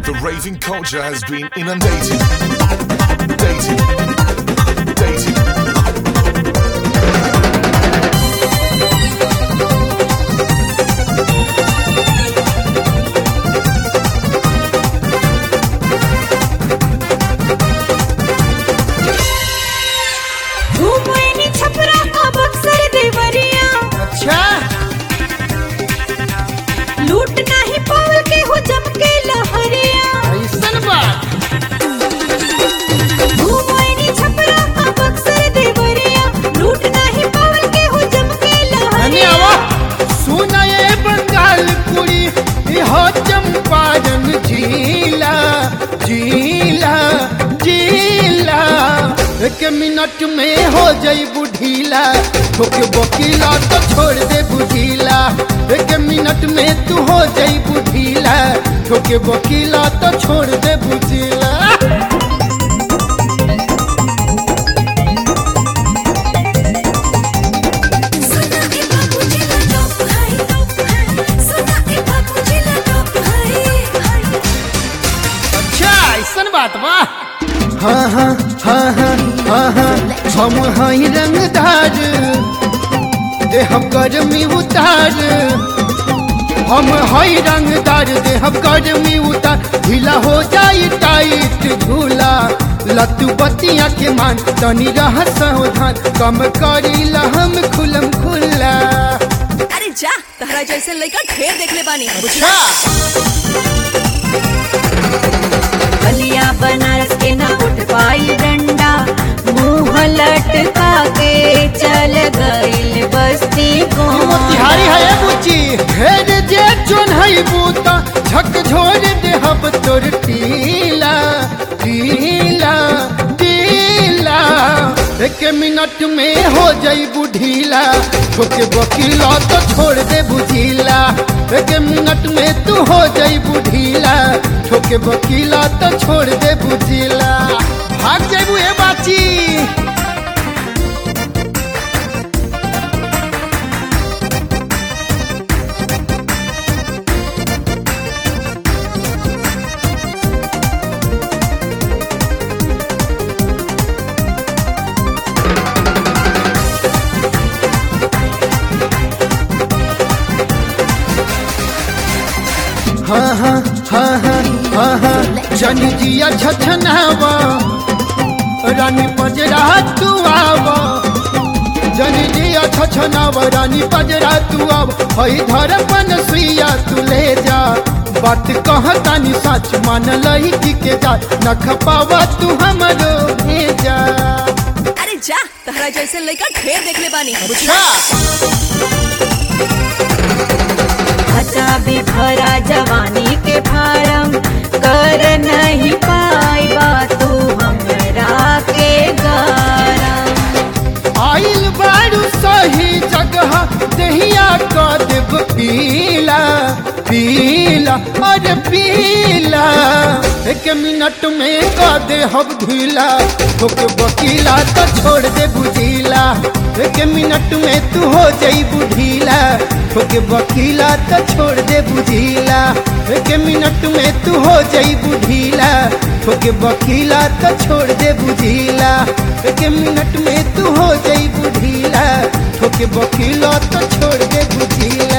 The raving culture has been inundated. Dated. Dated. घूमनी Chhapra का बक्सर देवरिया अच्छा लूट नहीं पावल के हो जम के लहरिया ऐसन बात घूमनी छपरा का बक्सर देवरिया लूट नहीं पावल के हो जम के धन्य लहरिया आवा सुना ये बंगाल कुड़ी यह चंपारण जिला जिला जिला एक मिनट में हो जाई बुढ़ीला ठोके बकीला तो छोड़ दे बुढ़ीला एक मिनट में तू हो जाई बुढ़ीला ठोके बकीला तो छोड़ दे बुढ़ीला सुना के बाबू जिला टॉप है सुना के बाबू जिला टॉप है अच्छा ऐसन बात बा हाँ हाँ हाँ हाँ हाँ हाँ हम हई रंगदार देह गर्मी उतार हम हई रंगदार देह गर्मी उतार ढीला हो जाई टाइट झूला लत्तू बतिया के मान तनी रह सावधान कम करी हम खुलम खुला अरे जा तहरा जैसे लड़का ढेर देख ले बानी अच्छा बलिया बनारस के ना उठ पाई डंडा मुंह लटका के चल गइल बस्ती को मोतिहारी है ये बुच्ची हेर जे चुन है बूता झक झोर दे हब तोर टीला टीला टीला एक मिनट में हो जाई बुढ़ीला ठोके बकीला तो छोड़ दे बुझीला एक मिनट में तू हो जाई बुढ़ीला ठोके बकीला तो छोड़ दे बुझीला भाग जाबू ए बाची हाँ हाँ हाँ हाँ हाँ हाँ जन जिया छछनावा रानी पजरा तू आवा जन जिया छछनावा रानी पजरा तू आव हई धड़पन सुइया तू ले जा बात कहतानी सच मान लही के जा न खपावा तू हमरो भेजा अरे जा तहरा जैसे लड़का ढेर देख ले बानी अच्छा खचा भी भरा जवानी के फारम कर नहीं पाई तू हमरा के गरम आइल बारू सही जगह दहिया का देव पीला पीला अरे पीला एक मिनट में का दे हम ढीला ठोके बकीला तो छोड़ दे बुझीला एक मिनट में तू हो जाई बुढ़ीला ठोके बकीला तो छोड़ दे बुझीला एक मिनट में तू हो जाई बुढ़ीला ठोके बकीला तो छोड़ दे बुझीला एक मिनट में तू हो जाई बुढ़ीला ठोके बकीला तो छोड़ दे बुझीला